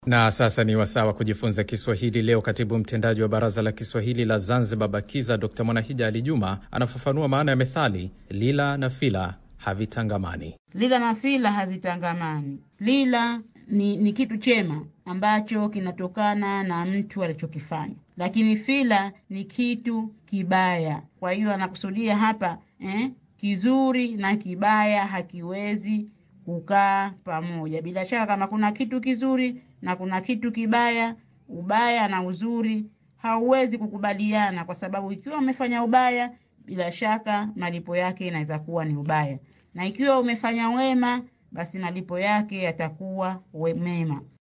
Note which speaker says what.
Speaker 1: Na sasa ni wasaa wa kujifunza Kiswahili. Leo katibu mtendaji wa Baraza la Kiswahili la Zanzibar, BAKIZA, Dr Mwanahija Ali Juma anafafanua maana ya methali lila na fila havitangamani.
Speaker 2: Lila na fila hazitangamani. Lila ni, ni kitu chema ambacho kinatokana na mtu alichokifanya, lakini fila ni kitu kibaya. Kwa hiyo anakusudia hapa eh, kizuri na kibaya hakiwezi kukaa pamoja. Bila shaka kama kuna kitu kizuri na kuna kitu kibaya, ubaya na uzuri hauwezi kukubaliana, kwa sababu ikiwa umefanya ubaya, bila shaka malipo yake inaweza kuwa ni ubaya, na ikiwa umefanya wema, basi malipo yake yatakuwa mema.